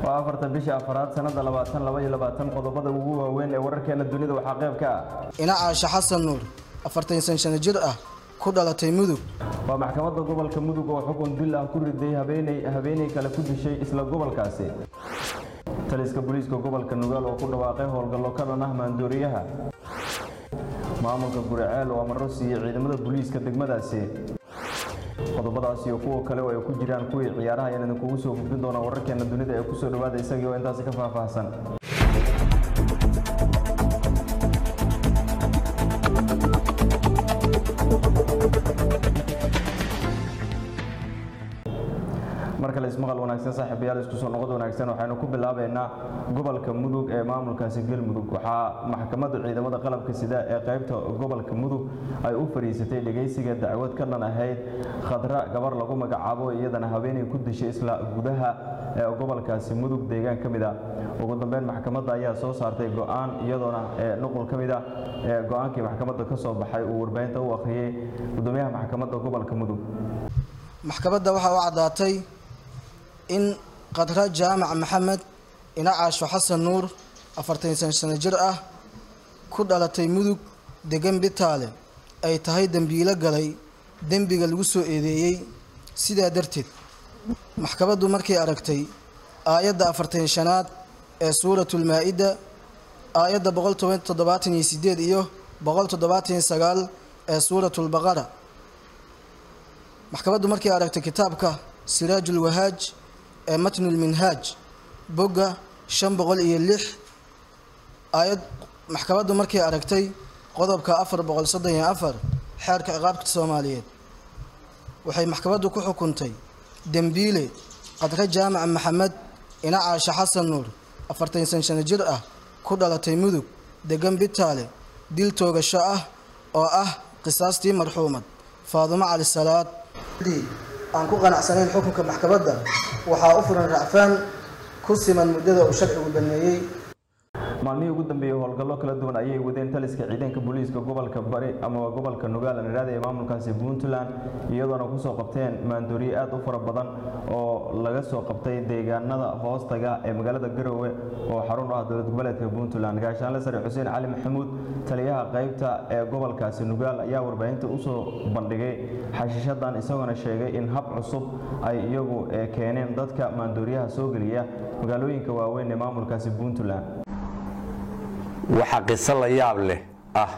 waa afarta bisha afaraad sannada labaatan laba iyo labaatan qodobada ugu waaweyn ee wararkeena dunida waxaa qayb ka ah ina caasha xasan nuur afartan san sano jir ah ku dhalatay mudug waa maxkamadda gobolka mudug oo xukun dil ah ku riday habeenay habeenay kale ku dishay isla gobolkaasi taliska booliiska gobolka nugaal oo ku dhawaaqay howlgallo ka dhan ah maandooriyaha maamulka guriceel oo amaro siiyey ciidamada booliiska degmadaasi qodobadaas iyo kuwa kale oo ay ku jiraan kuwii ciyaaraha ayaan idinkugu soo gudbin doonaa wararkeena dunida ee kusoo dhawaada isagii oo intaasi ka faahfaahsan mar kale ismaqal wanaagsan saaxiibayaal isku soo noqod wanaagsan waxaynu ku bilaabaynaa gobolka mudug ee maamulkaasi galmudug waxaa maxkamadda ciidamada qalabka sida ee qaybta gobolka mudug ay u fadhiisatay dhegaysiga dacwad ka dhan ahayd khadra gabar lagu magacaabo iyadana habeenay ku dishay isla gudaha ee gobolkaasi mudug deegaan ka mid a ugu dambeyn maxkamadda ayaa soo saartay go-aan iyadoona nuqul ka mid a ee go-aankii maxkamadda ka soo baxay uu warbaahinta u akhriyey gudoomiyaha maxkamadda gobolka mudug maxkamadda waxaa u caddaatay in khadra jaamac maxamed ina caasho xasan nuur afartan san sano jir ah ku dhalatay mudug degan bitaale ay tahay dembiilo galay dembiga lagu soo eedeeyey sidaa darteed maxkamaddu markay aragtay aayadda afartan shanaad ee suuratulmaa-ida aayadda boqol toban toddobaatan iyo sideed iyo boqol toddobaatan iyo sagaal ee suuratulbaqara maxkamaddu markay aragtay kitaabka siraajul wahaaj ee matnulminhaaj bogga shan boqol iyo lix aayad maxkamaddu markay aragtay qodobka afar boqol soddon iyo afar xeerka ciqaabka soomaaliyeed waxay maxkamaddu ku xukuntay dembiile khadre jaamac maxamed ina caasha xasan nuur afartan san sano jir ah ku dhalatay mudug degan bitaale dil toogasho ah oo ah qisaastii marxuumad faadumo cali salaad aan ku qanacsanayn xukunka maxkamadda waxaa u furan racfaan ku siman muddada uu sharcigu baneeyey maalmihii ugu dambeeyey howlgallo kala duwan ayay wadeen taliska ciidanka booliiska gobolka bari ama gobolka nugaal nidhaada ee maamulkaasi puntland iyadoona kusoo qabteen maandooriye aad u fara badan oo laga soo qabtay deegaanada hoostaga ee magaalada garowe oo xarun u ah dowlad goboleedka puntland gaashaanle sare xuseen cali maxamuud taliyaha qaybta ee gobolkaasi nugaal ayaa warbaahinta usoo bandhigay xashiishadan isagoona sheegay in hab cusub ay iyagu keeneen dadka maandooriyaha soo geliya magaalooyinka waaweyn ee maamulkaasi puntland waxaa qiso la yaab leh ah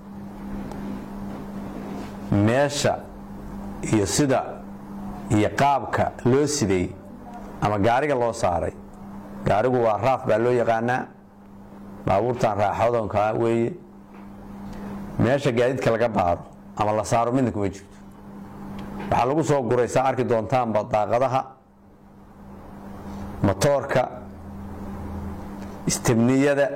meesha iyo sida iyo qaabka loo siday ama gaariga loo saaray gaarigu waa raaf baa loo yaqaanaa baabuurtan raaxadonkaa weeye meesha gaadiidka laga baaro ama la saaro midna kuma jirto waxaa lagu soo guray saa arki doontaanba daaqadaha motoorka istibniyada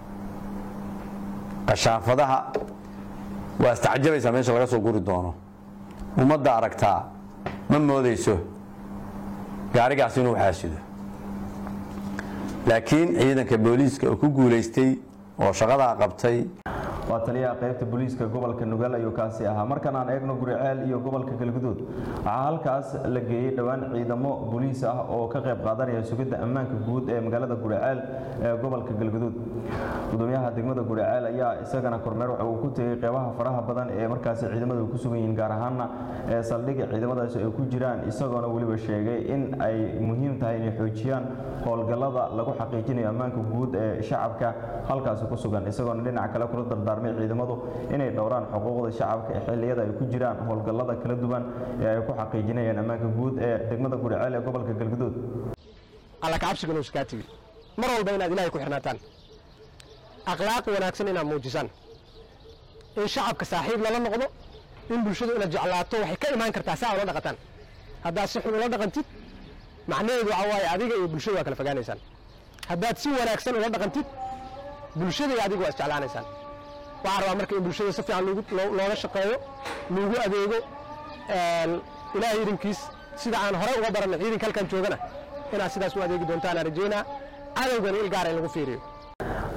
qashaafadaha waa istacjabaysaa meesha laga soo guri doono ummadda aragtaa ma moodayso gaarigaas inuu xaasido laakiin ciidanka booliiska oo ku guulaystay oo shaqadaa qabtay waa taliyaha qaybta booliiska gobolka nugaal ayuu kaasi ahaa markan aan eegno guriceel iyo gobolka galguduud waxaa halkaas la geeyey dhowaan ciidamo booliis ah oo ka qayb qaadanaya sugidda ammaanka guud ee magaalada guriceel ee gobolka galguduud gudoomiyaha degmada guriceel ayaa isagana kormeer waxa uu ku tegey qeybaha faraha badan ee markaasi ciidamadu ku sugan yihiin gaar ahaana ee saldhigga ciidamadaasi ay ku jiraan isagoona weliba sheegay in ay muhiim tahay inay xoojiyaan howlgallada lagu xaqiijinayo ammaanka guud ee shacabka halkaasi ku sugan isagoona dhinaca kale kula dardaarmay ciidamadu inay dhowraan xuquuqda shacabka ee xilliyada ay ku jiraan howlgallada kala duwan ee ay ku xaqiijinayaan ammaanka guud ee degmada guriceel ee gobolka galguduud alla kacabsiga nuu iskaa tigi mar walba inaad ilaahay ku xirnaataan akhlaaq wanaagsan inaad muujisaan in shacabka saaxiib lala noqdo in bulshadu inaad jeclaato waxay ka imaan kartaa saa ula dhaqataan haddaad si xun ula dhaqantid macnaheedu waxaa waaye adiga iyo bulshadu waa kala fogaanaysaan haddaad si wanaagsan ula dhaqantid bulshada iyo adiga waa isjeclaanaysaan waxaan rabaa marka in bulshada si fiican looga shaqeeyo loogu adeego ilaahay idinkiis sida aan horey uga baranay ciidanka halkan joogana inaad sidaas u adeegi doontaan aan rajeynaa cadowgana il gaara in lagu fiiriyo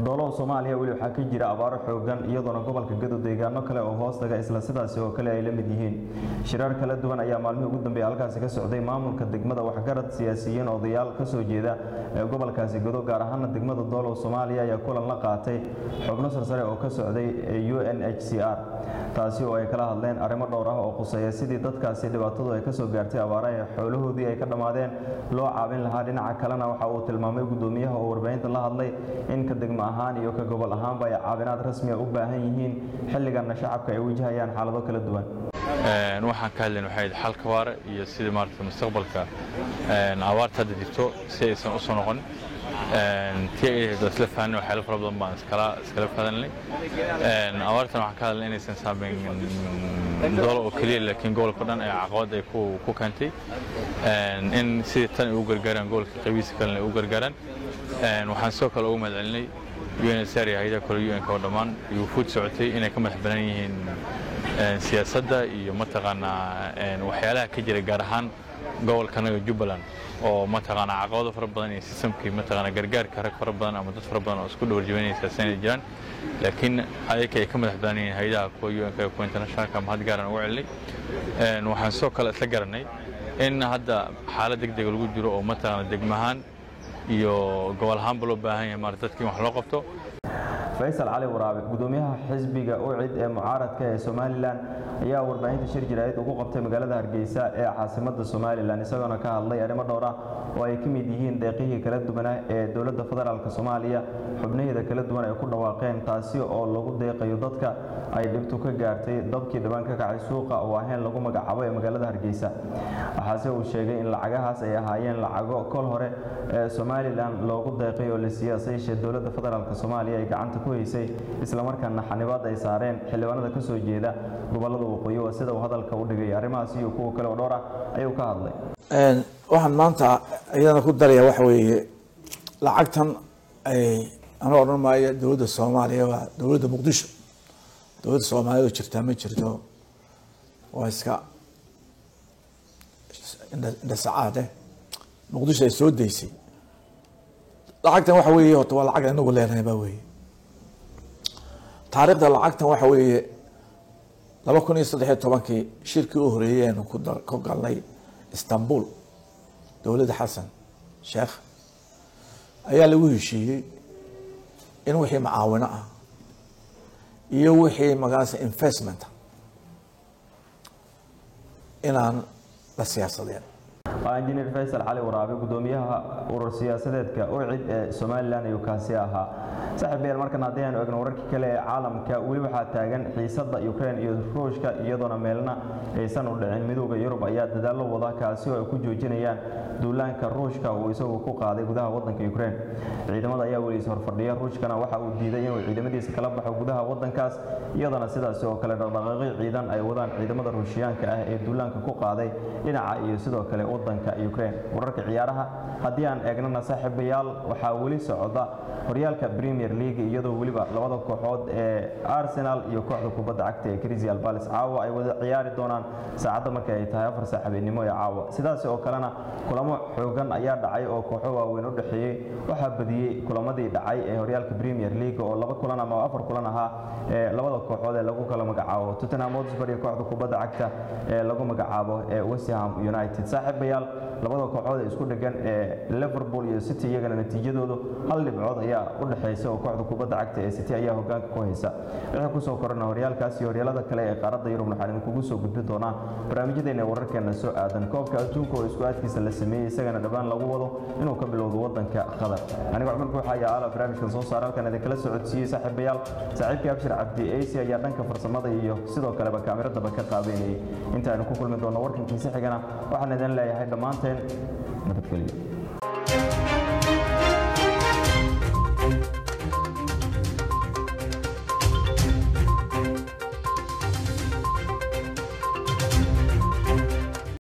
doolow soomaaliya weli waxaa ka jira abaaro xoogan iyadoona gobolka gado deegaano kale oo hoos taga isla sidaasi oo kale ay la mid yihiin shirar kala duwan ayaa maalmihii ugu dambeeya halkaasi ka socday maamulka degmada waxgarad siyaasiyiin odayaal ka soo jeeda ee gobolkaasi gado gaar ahaana degmada doolow soomaaliya ayaa kulan la qaatay xubno sarsare oo ka socday u n h c r taasi oo ay kala hadleen arrimo dhowr ah oo quseeya sidii dadkaasi dhibaatadu ay kasoo gaartay abaaraha ee xoolahoodii ay ka dhammaadeen loo caawin lahaa dhinaca kalena waxa uu tilmaamay gudoomiyaha oo warbaahinta la hadlay in ka degmo ahaan iyo ka gobol ahaanba ay caawinaad rasmiya u baahan yihiin xilligana shacabka ay wajahayaan xaalado kala duwan waxaan ka hadlayn waxay ahayd xalka waara iyo sidii maaragtay mustaqbalka abaarta hadda jirto si aysan u soo noqon tii ay ahayd isla fahanay waxyaalo fara badan baan iskala iskala fahanay abaartan waxaan ka hadlay inaysan saameyn doolo oo keliya laakiin gobolka dhan ee caqabad ay ku ku keentay in sidii tan ay u gargaaraan gobolka qabiisa kalena ay u gargaaraan waxaan sidoo kale ugu mahad celinay UNHCR iyo hay'adaha kale UN-ka oo dhammaan iyo wufuud socotay inay ka madax banaan yihiin siyaasadda iyo mataqaanaa waxyaalaha ka jira gaar ahaan gobolkanaga Jubbaland oo mataqaanaa caqabado fara badan iyo sistamkii mataqaanaa gargaarka rag fara badan ama dad fara badan oo isku dhawarjibanaysa sanay jiraan laakiin ayaka ay ka madax banaan yihiin hay'adaha kuwa UN-ka kuwa internationalka mahad gaaran ugu celinay waxaan sidoo kale isla garanay in hadda xaalad degdeg lagu jiro oo mataqaanaa degmahaan iyo gobol ahaanba loo baahan yahay maarata dadkii wax loo qabto faysal cali waraabe gudoomiyaha xisbiga ucid ee mucaaradka ee somalilan ayaa warbaahinta shir jiraayad ugu qabtay magaalada hargeysa ee caasimada somalilan isagoona ka hadlay arrimo dhowr ah oo ay ka mid yihiin deeqihii kala duwanah ee dowladda federaalk soomaaliya xubnaheeda kala duwan ay ku dhawaaqeen taasi oo lagu deeqayo dadka ay dhibtu ka gaartay dabkii dhibaan ka kacay suuqa oo ahayn lagu magacaabo ee magaalada hargeysa waxaase uu sheegay in lacagahaas ay ahaayeen lacago kol hore ee somalilan loogu deeqay oo la siiyey asayeeshee dowladda federaalk soomaaliya ay gacanta ku haysay islamarkaana xanibaad ay saareen xildhibaanada ka soo jeeda gobolada waqooyi waa sida uu hadalka u dhigay arrimahaas iyo kuwa kale oo dhowr ah ayuu ka hadlay waxaan maanta iyadana ku daraya waxa weeye lacagtan ay ana odhan maayo dowladda soomaaliya waa dowladda muqdisho dowladda soomaaliyad oo jirtaa ma jirto waa iska indhasacaade muqdisho ay soo daysay lacagtan waxa weeye horta waa lacag inagu leenahay baa weeye taariikhda lacagtan waxa weeye laba kun iyo saddex iyo tobankii shirkii u horeeyey aynu ku dar ku galnay istanbul dowladda xasan sheekh ayaa lagu heshiiyey in wixii macaawino ah iyo wixii magaasa investment inaan la siyaasadeen waa injineer faysal cali waraabe gudoomiyaha urur siyaasadeedka ucid ee somalilan ayuu kaasi ahaa saaxiib yaal markan haddii aynu egno wararkii kale ee caalamka weli waxaa taagan xiisadda ukraine iyo ruushka iyadoona meelna aysan u dhicin midooda yurub ayaa dadaallo wada kaasi oo ay ku joojinayaan duulaanka ruushka uu isagu ku qaaday gudaha wadanka ukraine ciidamada ayaa weli is horfadhiya ruushkana waxa uu diiday inuu ciidamadiisa kala baxo gudaha wadankaas iyadoona sidaasi oo kale dhaqdhaqaaqyo ciidan ay wadaan ciidamada ruushiyaanka ah ee duulaanka ku qaaday dhinaca iyo sidoo kale wadanka ukraine wararka ciyaaraha haddii aan eegnana saaxiibayaal waxaa weli socda horyaalka premier league iyadoo weliba labada kooxood ee arsenal iyo kooxda kubadda cagta ee crystal palace caawa ay wada ciyaari doonaan saacadda markay ay tahay afar saaxiibinimo ee caawa sidaas oo kalena kulamo xoogan ayaa dhacay oo kooxo waaweyn u dhexeeyey waxaa badiyey kulamadii dhacay ee horyaalka premier league oo laba kulan ama afar kulan ahaa ee labada kooxood ee lagu kala magacaabo tottenham hotspur iyo kooxda kubadda cagta ee lagu magacaabo ee west ham united saaxiibayaal labada kooxood ee isku dhegan ee liverpool iyo city iyagana natiijadoodu hal dhibcood ayaa u dhexeysa oo kooxda kubadda cagta ee city ayaa hogaanka ku haysa wixii kusoo korana horyaalkaas iyo horyaalada kale ee qaaradda yurub waxaan idinkugu soo gudbin doonaa barnaamijyadeena wararkeena soo aadan koobka adduunka oo isku aadkiisa la sameeyey isagana dhawaan lagu wado inuu ka bilowdo wadanka qatar aniga cumar buuxa ayaa ala barnaamijkan soo saara halkan idinkala socodsiiyey saaxiibayaal saaxiibkii abshir cabdi eysi ayaa dhanka farsamada iyo sidoo kaleba kaamiradaba ka qaabeynayay intaaynu ku kulmi doonno warkankiisa xigana waxaan idin leeyahay dhammaanteen nabadgelyo